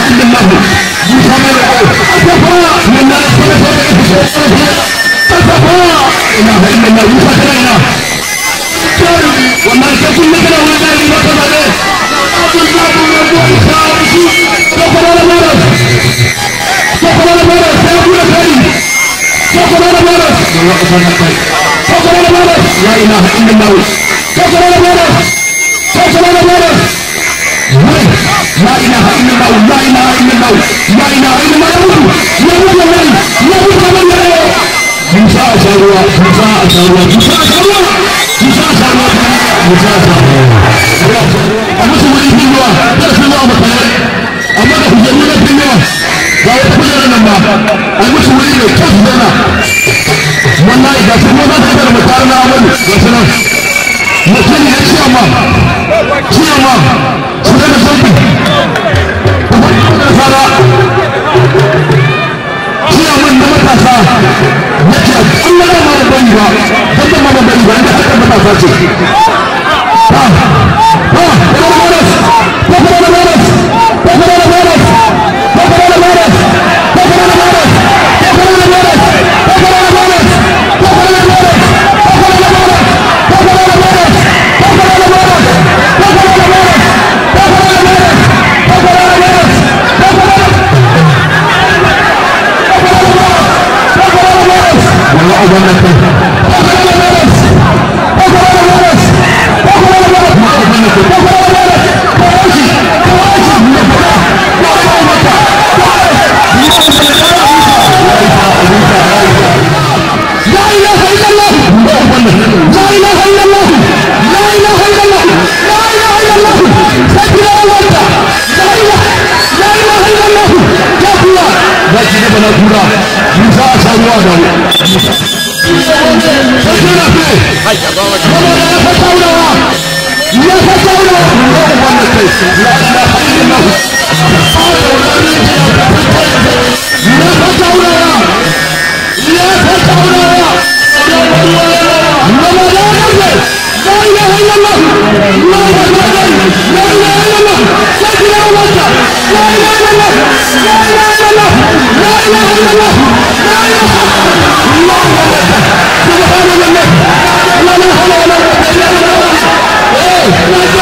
إلا الله موسى ما يقول أتفا من لا أتفا إله إلا الله موسى كلنا والله كل كده ولا لا ما كما ده أبو الله أبو الله كفر على مرض كفر على مرض يا أبو الكريم كفر على مرض كفر على مرض لا إله إلا الله كفر على مرض كفر على مرض لا إله إلا الله لا إله إلا الله لا إله إلا الله يموت يموت يموت يموت يموت موسى أشاروا موسى أشاروا موسى أشاروا موسى أشاروا موسى أشاروا أما سوى في الله درس الله مثلا أما ده جميلة في الله لا يدخل لنا ما أما سوى في كيف لنا والله إذا سوى ما تقدر مكاننا أول مثلا mutum ya ce ma ce ma su daga sauki fara ce min da matasa ya ce Allah da ma da bari ba don da ma da bari ba inda haka matasa ce ha ha da maras ko kuma da maras ko kuma da maras ko kuma da maras ko kuma da maras ko kuma da maras ko kuma da maras ko kuma da maras ko kuma da maras لا اله الا الله لا اله الا الله لا اله الا الله لا اله الا الله سيدنا وانت لا اله لا اله الا الله يا الله لا تجيب لنا كورا موسى اشهدوا انه سيدنا فيه ولا لا فتاونا يا فتاونا لا اله الا الله لا فتاونا لا فتاونا لا اله الا الله لا اله الا الله لا اله الا الله سيدنا وانت لا اله الا الله لا اله الا الله لا اله الا الله لا اله الله سبحان الله لا اله الا الله لا اله الا الله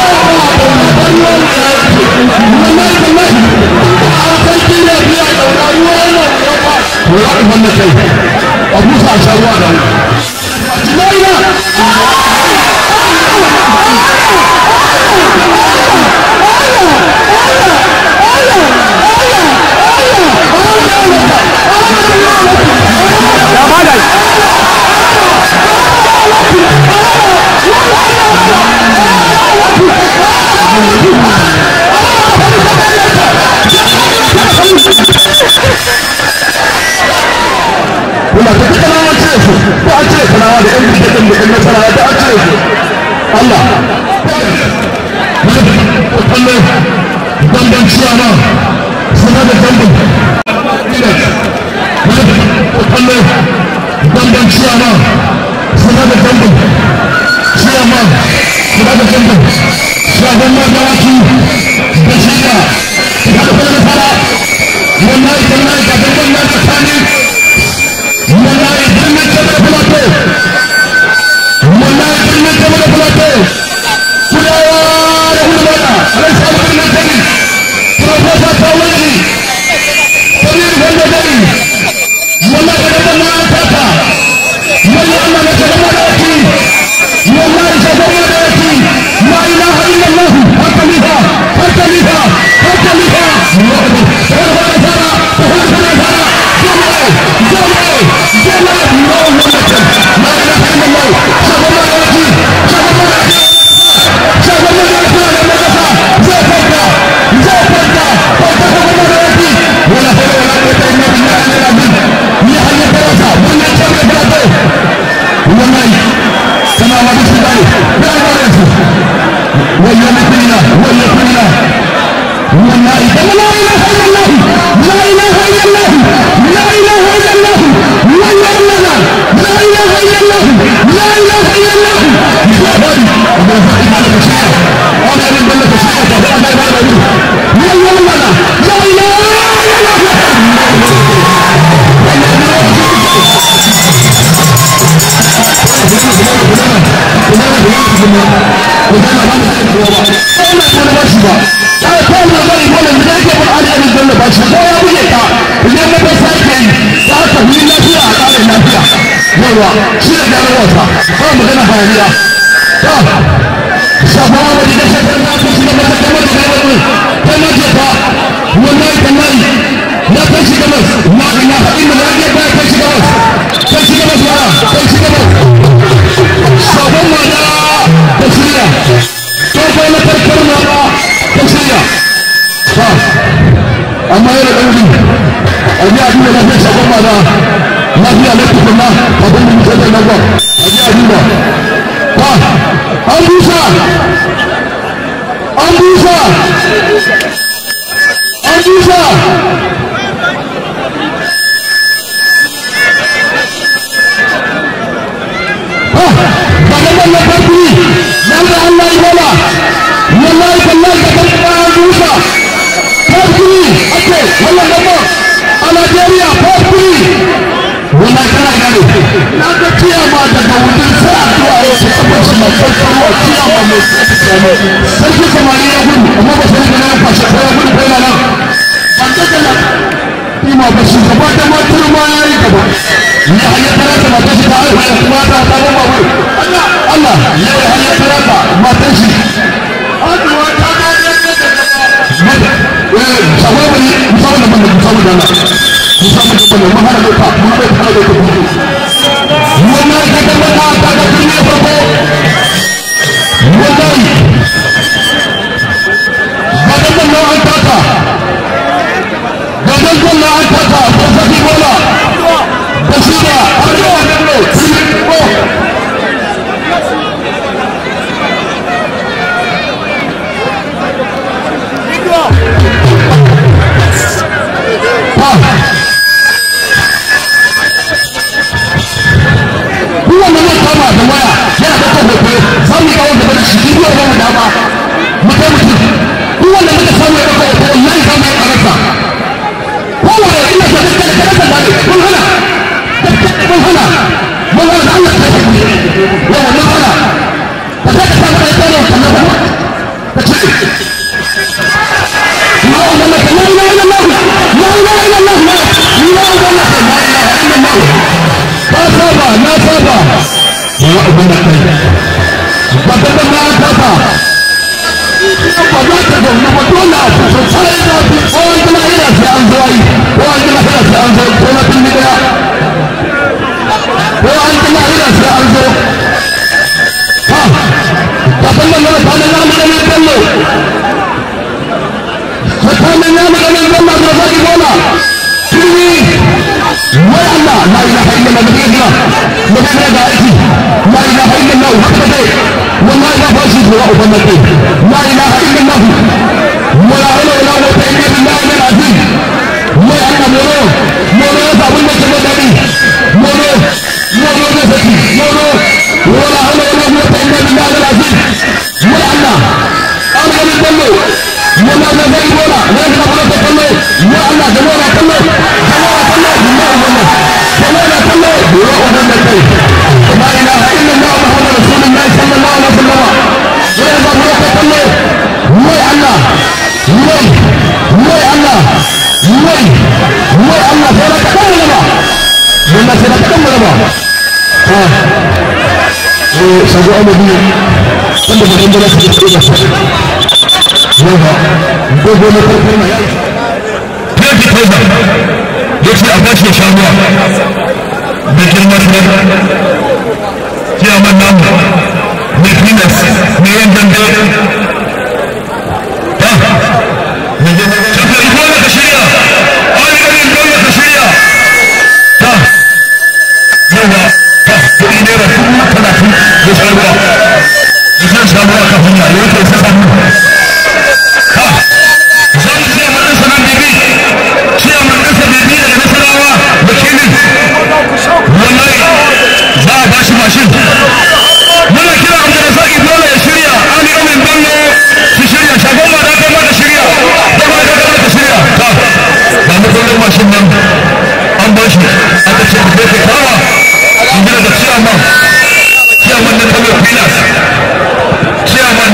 أبو سعد شروان لا إله Kuna ta duka na wace su, ko an cire kanawa da ƴan bikin da ƴan nasara da an cire su. Allah. Kallo, damban ciyama, suna da damban. Kallo, damban ciyama, suna da damban. Ciyama, suna da damban. Shagon magawaki da shiga, da kuma da fara. Wallahi, wallahi, ga damban na tsakanin wallahi birnin jama'a plateau wallahi birnin jama'a plateau kudawa da hulmana alai sabu birnin tani profesa tawari tani wanda dani wallahi da dama an taka wallahi Allah na ta gaba da yaki wallahi ta gaba da yaki la ilaha illallah har kalifa har kalifa har kalifa wallahi ta gaba da fara ta gaba da fara Thank you. ku zama ba mu da kowa ba ko ina so na ba shi ba ta ko na ba ni wannan da yake ba ali ali dan ba shi ko ya buge ka idan na bai sai kai za ka yi lafiya a kare lafiya yawa shi da gano wata ba magana hayaniya ta shafawa wani da shakar na ku shi da mata kamar da gaba ne kai ma ce ta wallahi tallahi na kai shi gabas la ilaha illallah ya ba kai shi gabas kai shi gabas wala kai shi gabas sabon mada ta shirya tsofa na karkar mada ta shirya ta amma yana ɗauri a ji a duba lafiyar sabon mada lafiya na tukunna abin da mutum da nan ba a ji a duba ta an busa an busa an busa wannan na farko nan da Allah ya bala wallahi wallahi da kan bayan dusa farko ake wannan nan a Najeriya farko wallahi kana gane na ga kiyama daga wurin sai addu'a ya ce kamar shi na farko wa kiyama mai sarki samari ya gudu amma ba sai da ya fashe ko ya gudu ko yana nan ban daga nan kima ba shi gaba da matar ma ya yi gaba ya hanyar tara ta matar shi ta haihu ya kuma ta ta gaba wuri Allah Allah ya yi hanyar tara ta matar shi Aduwa ta ga ne da gaba eh sabon bari musamman da banda musamman da na musamman da banda mahara da ka mun bai fara da ka wannan ka ga mata ta ga tun ne farko wallahi gadan nan an taka gadan nan an taka ko saki bola basira arewa bello ko kowanne zai kama da waya yana da kan hoto za mu kawo gaba da shi bidiyo ba mu dama mu kai mutum kowanne muka samu ya ɗauka hoto wallahi za mu yi ƙararsa kowanne ina so kai kada kada da ne mun hana mun hana mun hana da Allah ta yi yawa mun hana ka sai ka samu ɗaya ɗaya kan nan ka ce la ilaha illallah la ilaha illallah la ilaha illallah la ilaha illallah ka saba na saba ya ubin da kai ba ta da na saba ba za ta zaune ba dole a fito sai da fi kowa gina ina sai an zo yi kowa gina ina sai an zo ko na fili daya kowa gina ina sai an zo ha ka san nan na sanin na mu ganin kallo tsakanin ya mu ganin kallo da zaki bola fili wai Allah la ilaha illallah da kake gina da kake da aiki la ilaha illallah haka dai wallahi ba fashi ko wa uban nan la ilaha illallah wala hawla wala quwwata illa billah al-azim wai Allah moro moro ya sabu ne ke dadi moro moro da saki moro wala hawla wala quwwata illa billah al-azim wai Allah an ga ni dallo wala da zai bola wai ka fara ta kallo ya Allah da mora kallo da mora kallo billahi wallah da mora kallo ya wannan da kai la ilaha illallah muhammadur rasulullah sallallahu alaihi wasallam ya ba mora kallo wai Allah wai wai Allah wai wai Allah sai ka kallo ba wannan sai ka kallo ba ha eh sabu amadi wanda ba dan da su da su yawa dogo na farko na yaki tauba ya ce a bashi sha ruwa da girma shi ciyaman namu mai finas mai yan dambe ta shafi dole ka shirya alƙalin dole ka shirya ta yawa ta kuɗi naira dubu talatin da sha ruwa da shan sha ruwa kafin ya yake sa hannu wallahi za a bashi mashin muna kira abdulrazaki dole ya shirya ali amin bello su shirya shagon ma da kai ma ka shirya da ma da kai ka shirya ta ga mu kullum mashin nan an bashi aka ce da kai kawa in gina da ciyaman ciyaman na kano pilas ciyaman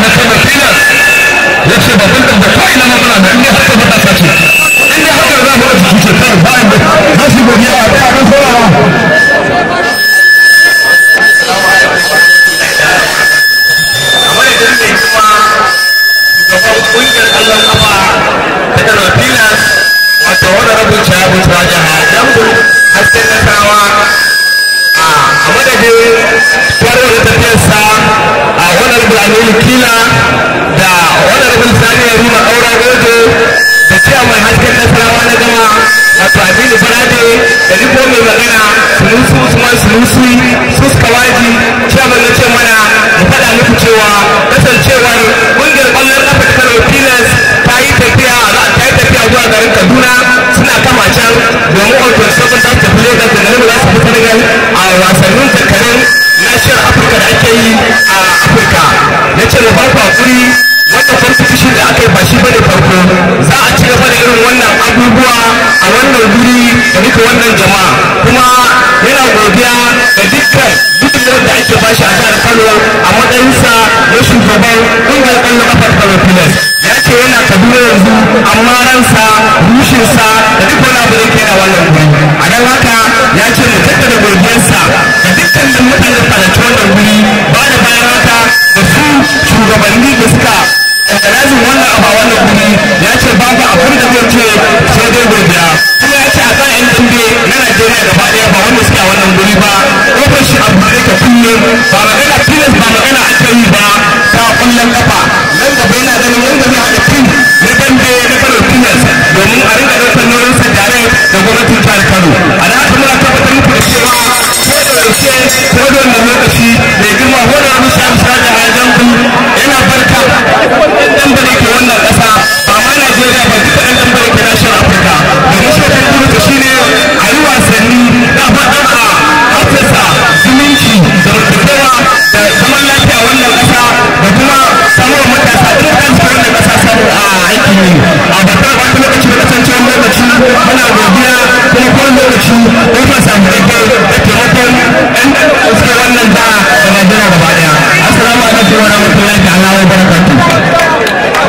wannan guri da duka wannan jama'a kuma yana godiya da dukkan dukkan da ake bashi a jihar Kano a matsayinsa na shugaban ƙungiyar ƙwallon kafar Kano Pilas ya ce yana Kaduna yanzu amma ransa rushinsa da duk wani abu da ke a wannan guri a don haka ya ce mu tattara godiyarsa da dukkanin mutanen da halarci wannan guri ba da bayan haka da su shugabanni da suka organizing wannan abu a wannan guri ya ce babu abin da zai ce sai dai godiya kuma ya ce a kan yan dambe na Najeriya gaba ɗaya ba wanda suke a wannan guri ba kofar shi abu da ka kullum ba magana tilas ba magana ake yi ba ta kullum kafa nan gaba yana ganin yadda zai haɗa tim na dambe na Kano tilas domin a rinka ɗaukar nauyin sa tare da gwamnatin jihar Kano a da haka muna tabbatar muku da cewa ko da yaushe ko da wannan lokaci mai girma ko da wani sa'an sa da hajjan yana barka ɗan dambe da ke wannan ƙasa ba ma Najeriya ba duka ɗan dambe da ke nashiyar Afirka domin shi kan kuma shi ne a yi wasanni na faɗin a haddasa zumunci da mutuntawa da zaman lafiya a wannan ƙasa da kuma samuwar matasa duk da su wannan ƙasa samu a aikin yi a babbar wata lokaci da kasancewar lokaci muna godiya kuma kowane lokaci ko ma samu rage da taimakon ɗan ɗan suke wannan da da Najeriya gaba ɗaya assalamu alaikum wa rahmatullahi ta'ala wa barakatuh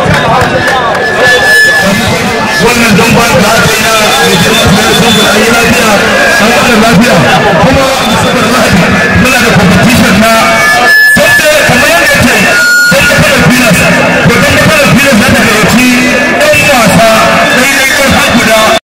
wannan don ba da aka yi na mai girma su ne sun an yi lafiya an kada lafiya kuma